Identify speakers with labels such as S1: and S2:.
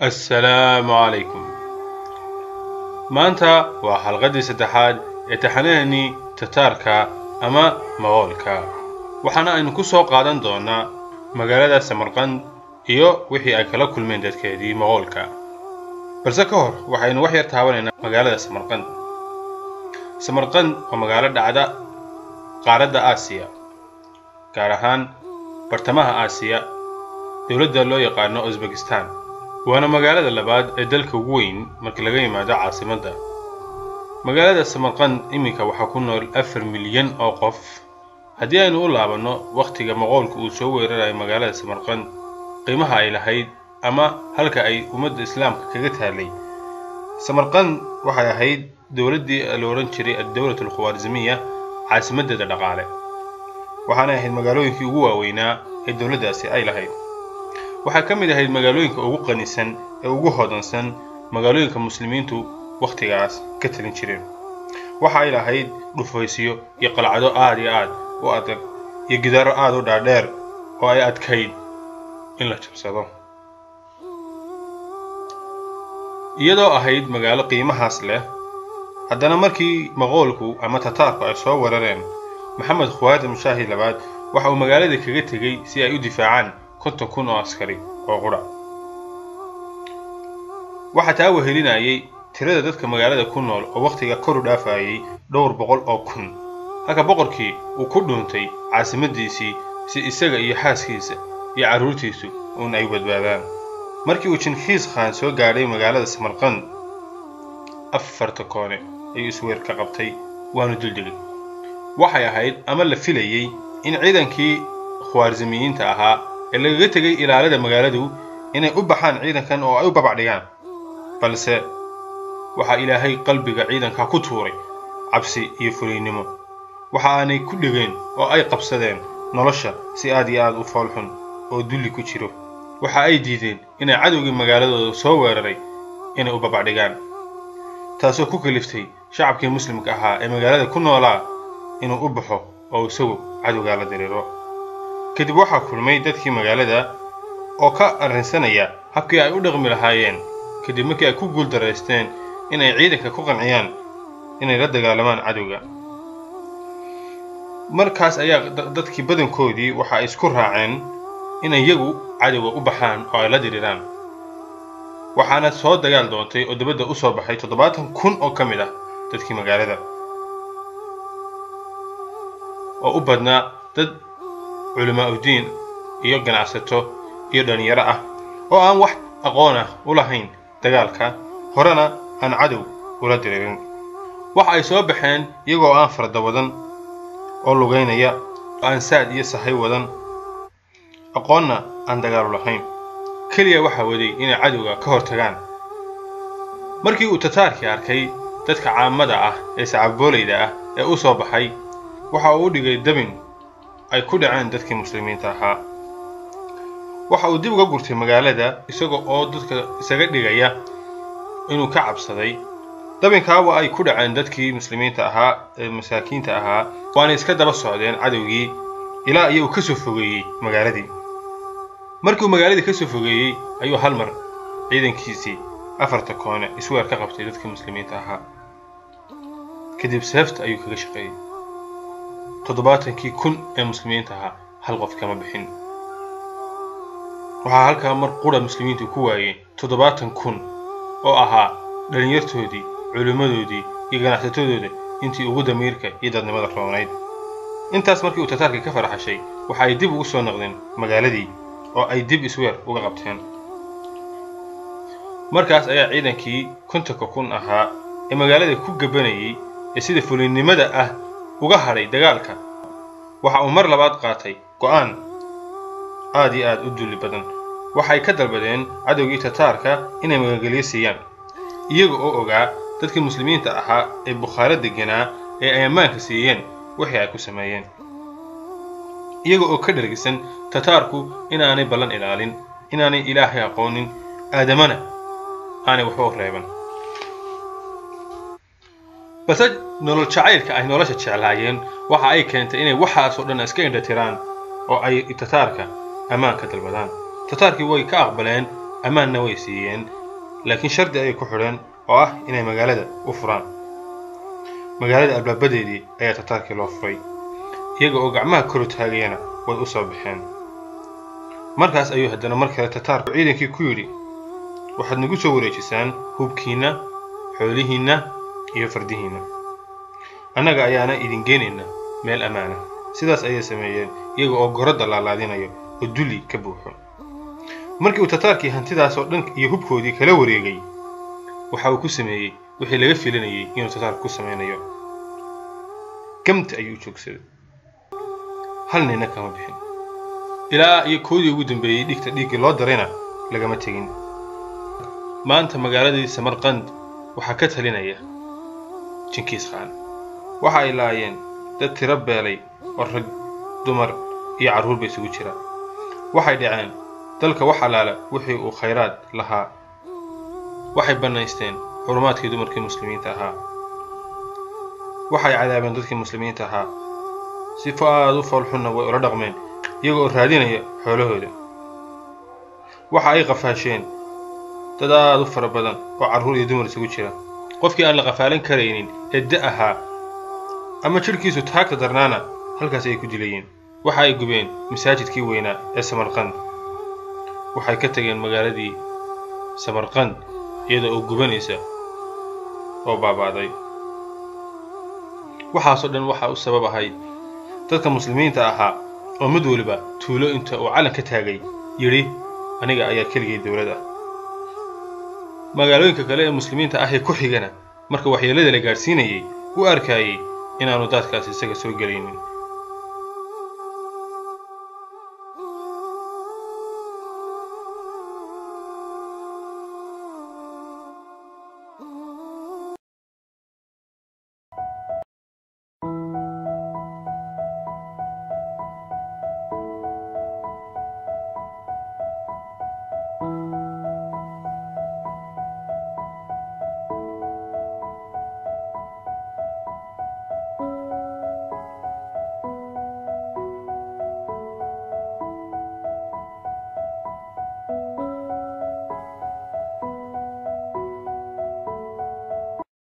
S1: assalaamu calaykum maanta waa xalqaddii saddexaad ee taxanaheennii tataarka ama maqoolka waxaana aynu ku soo qaadan doonnaa magaalada samarqand iyo wixii ay kala kulmeen dadkeedii maqoolka balse ka hor waxaynu wax yar taabanaynaa magaalada samarqand samarqand waa magaalo dhacda qaaradda aasiya gaar ahaan bartamaha aasiya dowladda loo yaqaano usbekistan waana magaalada labaad ee dalka ugu weyn marka laga yimaado caasimadda magaalada samarqand iminka waxaa ku nool afar milyan oo qof haddii aynu u laabanno wakhtiga maqoolka uu soo weerarayo magaalada samarqand qiimaha ay lahayd ama halka ay ummadda islaamka kaga taallay samarqand waxay ahayd dowladdii la odhan jiray addowlat alkhawaarizmiya caasimaddeeda dhaqaale waxaanay ahayd magaalooyinkii ugu waaweynaa ee dowladdaasi ay lahayd waxaa ka mid ahayd magaalooyinka ugu qanisan ee ugu hodansan magaalooyinka muslimiintu wakhtigaas ka talin jireen waxa ay lahayd dhufaysyo iyo qalcado aad iyo aad u adag iyo gidaaro aad u dhaadheer oo ay adkayd in la jabsado iyadoo ahayd magaalo qiimahaas leh haddana markii maqoolku ama tataarku ay soo weerareen maxamed khawaarim shaahi labaad waxa uu magaalada kaga tegey si ay u difaacaan konton kun oo askari oo qudha waxaa taa wehelinayay tirada dadka magaalada ku nool oo wakhtiga kor u dhaafayay dhowr boqol oo kun halka boqorkii uu ku dhuuntay caasimaddiisii si isaga iyo xaaskiisa iyo carruurtiisu uun ay badbaadaan markii uu jinkhiis khaan soo gaadhay magaalada samarqand afarta koone ayuu isweer ka qabtay waanu duldegay waxay ahayd ama la filayey in ciidankii khawaarismiyiinta ahaa ee lagaga tegay ilaalada magaaladu inay u baxaan ciidankan oo ay u babacdhigaan balse waxaa ilaahay qalbiga ciidanka ku tuuray cabsi iyo fuliynimo waxa aanay ku dhegeen oo ay qabsadeen nolosha si aad iyo aad u foolxun oo dulli ku jiro waxa ay diideen inay cadowgii magaaladooda soo weeraray inay u babacdhigaan taasoo ku kaliftay shacabkii muslimka ahaa ee magaalada ku noolaa inuu u baxo oo isagu cadowgaa la diriiro kadib waxaa kulmay dadkii magaalada oo ka arrinsanaya habkii ay u dhaqmi lahaayeen kadib markii ay ku guuldaraysteen inay ciidanka ku qanciyaan inay la dagaalamaan cadowga markaas ayaa dadkii badankoodii waxa ay isku raaceen inay iyagu cadowga u baxaan oo ay la diriraan waxaana soo dagaal doontay oo dabadda u soo baxay toddobaatan kun oo ka mid ah dadkii magaalada oo u badnaa dad culimaa udiin iyo ganacsato iyo dhallinyaro ah oo aan wax aqoon ah u lahayn dagaalka horena aan cadow ula diriirin waxa ay soo baxeen iyagoo aan farda wadan oo lugaynaya oo aan saad iyo sahay wadan aqoonna aan dagaalu lahayn keliya waxaa waday inay cadowga ka hortagaan markii uu tataarkii arkay dadka caamada ah ee sacaboolayda ah ee u soo baxay waxa uu u dhigay dabin ay ku dhaceen dadkii muslimiinta ahaa waxa uu dib uga gurtay magaalada isaga oo dadka isaga dhigaya inuu ka cabsaday dabinkaa waa ay ku dhaceen dadkii muslimiinta ahaa ee masaakiinta ahaa waanay iska daba socdeen cadowgii ilaa iyo uu ka soo fogeeyey magaaladii markii uu magaaladii ka soo fogeeyey ayuu hal mar ciidankiisii afarta koone isweer ka qabtay dadkii muslimiinta ahaa kadib seefta ayuu kaga shaqeeyey toddobaatankii kun ee muslimiinta ahaa hal qof kama bixin waxaa halkaa mar qura muslimiintu ku waayeen toddobaatan kun oo ahaa dhallinyartoodii culimmadoodii iyo ganacsatadooda intii ugu damiirka iyo dadnimada roonayd intaas markii uu tataarkii ka farxashay waxa ay dib ugu soo noqdeen magaaladii oo ay dib isweer uga qabteen markaas ayaa ciidankii kontonka kun ahaa ee magaalada ku gabanayay ee sida fulinnimada ah uga hadhay dagaalka waxa uu mar labaad qaatay go'aan aad iyo aad u dulli badan waxay ka dalbadeen cadowgii tataarka inay magangelyo siiyaan iyaga oo ogaa dadkii muslimiinta ahaa ee bukhaaro deganaa ee ay ammaanka siiyeen wixii ay ku sameeyeen iyaga oo ka dhargisan tataarku inaanay ballan ilaalin inaanay ilaahay aqoonin aadamana aanay waxba u reeban balse nolol jacaylka ay nolosha jeclaayeen waxa ay keentay inay waxaasoo dhan iska indhatiraan oo ay tataarka ammaanka dalbadaan tataarkii way ka aqbaleen ammaanna way siiyeen laakiin shardi ayay ku xidheen oo ah inay magaalada u furaan magaalada albaabadeedii ayaa tataarkii loo furay iyaga oo gacmaha koru taagayana way u soo baxeen markaas ayuu haddana mar kale tataarku ciidankii ku yidhi waxaad nagu soo wareejisaan hubkiinna xoolihiinna iyo fardihiinna annaga ayaana idin geenayna meel ammaana sidaas ayay sameeyeen iyaga oo gorodda laalaadinayo oo dulli ka buuxo markii uu tataarkii hantidaasoo dhan iyo hubkoodii kala wareegay waxa uu ku sameeyey wixii laga filanayay inuu tataarku ku samaynayo gamta ayuu u joogsaday hal nina kama bixin ilaa iyo koodii ugu dambeeyey dhigta dhiiggii loo darayna lagama tegin maanta magaaladii samarqand waxaa ka talinaya jinkiis khaan waxa ay laayeen dad tiro beelay oo rag dumar iyo carruurba isugu jira waxay dhaceen dalka wax allaala wixii uu khayraad lahaa waxay bannaysteen xurumaadkii dumarkii muslimiinta ahaa waxay cadaabeen dadkii muslimiinta ahaa sifo aad u foolxunna way ula dhaqmeen iyaga oo raadinaya xoolahooda waxa ay qafaasheen dad aad u fara badan oo carruur iyo dumar isugu jira qofkii aan la qafaalan karaynin ee da ahaa ama jidhkiisu taagta darnaana halkaas ayay ku dilayeen waxa ay gubeen masaajidkii weynaa ee samarqand waxay ka tageen magaaladii samarqand iyada oo gubanaysa oo baabaaday waxaasoo dhan waxaa u sabab ahay dadka muslimiinta ahaa oo mid waliba tuulo inta uu calan ka taagay yidhi aniga ayaa keligay dowlad ah magaalooyinka kale ee muslimiinta ah ee ku xigana marka waxyeellada la gaadhsiinayay u arkayay inaanu daadkaas isaga soo gelaynin